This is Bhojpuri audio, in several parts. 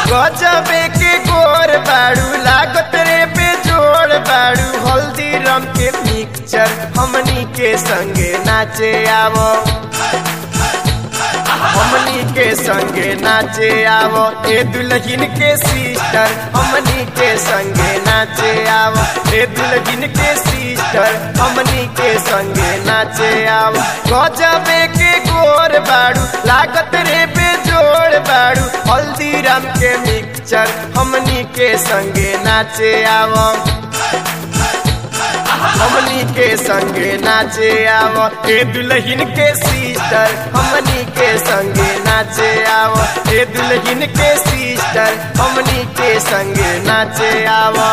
गजबे के गोर बाड़ू लागत रे पे जोड़ बाड़ू हल्दी रम के पिक्चर हमनी के संगे नाचे आवो हमनी के संगे नाचे आवो ए दुल्हन के सिस्टर हमनी के संगे नाचे आवो ए दुल्हन के सिस्टर हमनी के संगे नाचे आवो गजबे के गोर बाड़ू लागत रे पे जोड़ बाड़ू हल्दीराम के मिक्सचर हमनी के संगे नाचे आवो हमनी के संगे नाचे आवो ए दुल्हन के सिस्टर हमनी के संगे नाचे आवो ए दुल्हन के सिस्टर हमनी के संगे नाचे आवो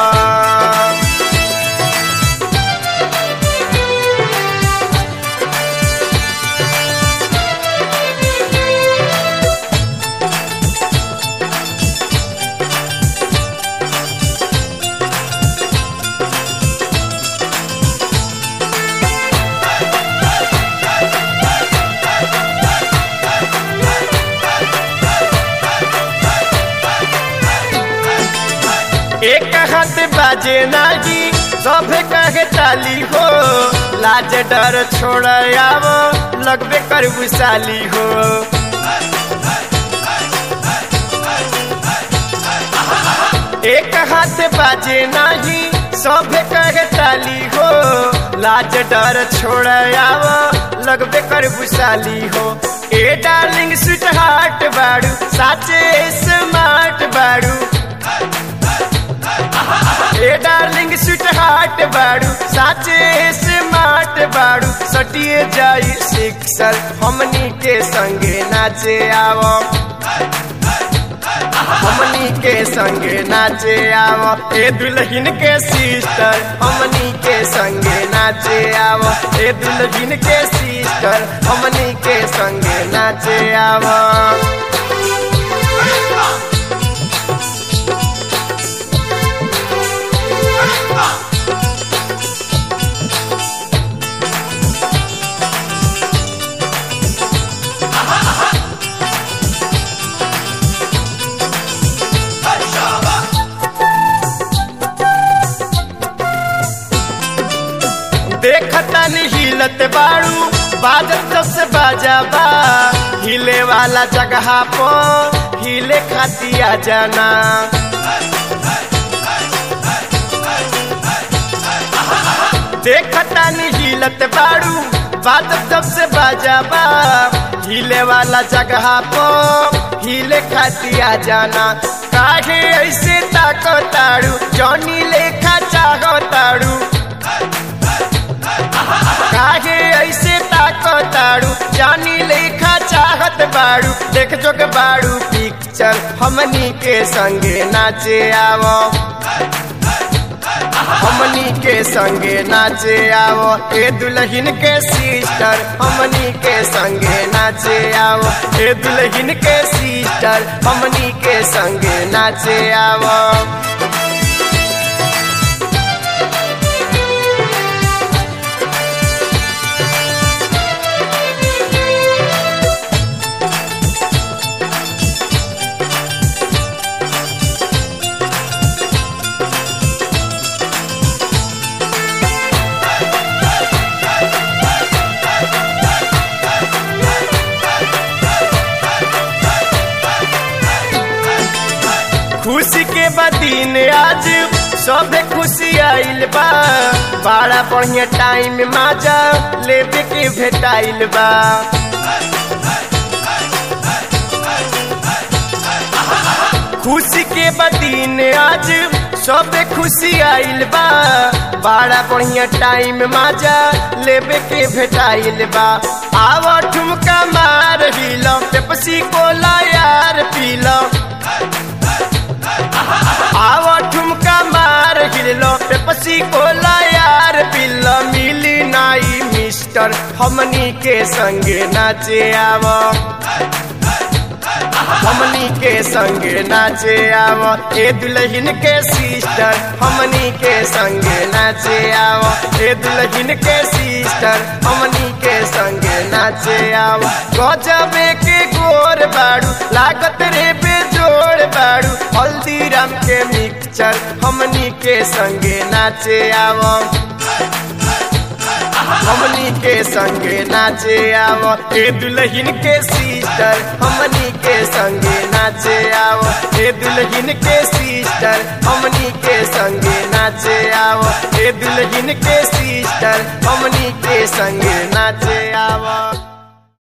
एक हाथ बाजे नागी सब कहे चाली हो लाज डर छोड़ आवो लगबे कर विशाली हो एक हाथ बाजे नाही सब कहे चाली हो लाज डर छोड़ आवो लगबे कर विशाली हो ए डार्लिंग स्वीट हार्ट बाड़ू साचे स्मार्ट बाड़ू ए डार्लिंग स्वीट हार्ट बाड़ू साचे स्मार्ट बाड़ू सटिए जाई सिक्सर हमनी के संगे नाचे आवो हमनी के संगे नाचे आवो ए दुल्हन के सिस्टर हमनी के संगे नाचे आवो ए दुल्हन के सिस्टर हमनी के संगे नाचे आवो देखता नहीं हिलत बाड़ू बाजत सबसे बाजा बा हिले वाला जगह पो हिले खातिया जाना देखता नहीं हिलत बाड़ू बाजत सबसे बाजा बा हिले वाला जगह पो हिले खातिया जाना काहे ऐसे ताको ताड़ू जौनी लेखा चाहो ताड़ू काहे ऐसे ताको ताड़ू जानी लेखा चाहत बाड़ू देख जोग बाड़ू पिक्चर हमनी के संगे नाचे आवो हमनी के संगे नाचे आवो ए दुल्हन के सिस्टर हमनी के संगे नाचे आवो ए दुल्हन के सिस्टर हमनी के संगे नाचे आवो खुशी के बदीन आज सब खुशी आइल बा बड़ा बढ़िया टाइम माजा लेबे के भेटाइल बा खुशी के बदीन आज सब खुशी आइल बा बड़ा बढ़िया टाइम माजा लेबे के भेटाइल बा आव ठुमका मार हिलो पेप्सी कोला यार पीलो आव ठुमका मार हिलो पेप्सी कोला यार पीलो मिली नाई मिस्टर हमनी के संगे नाचे आवो हमनी के संगे नाचे आवो ए दुल्हन के सिस्टर हमनी के संगे नाचे आवो ए दुल्हन के सिस्टर हमनी के संगे नाचे आवो गजबे के गोर बाड़ू लागत रे पे जोड़ बाड़ू संगे नाचे आवो हमनी के संगे नाचे आवो ए दुल्हन के सिस्टर हमनी के संगे नाचे आवो ए दुल्हन के सिस्टर हमनी के संगे नाचे आवो ए दुल्हन के सिस्टर हमनी के संगे नाचे आवो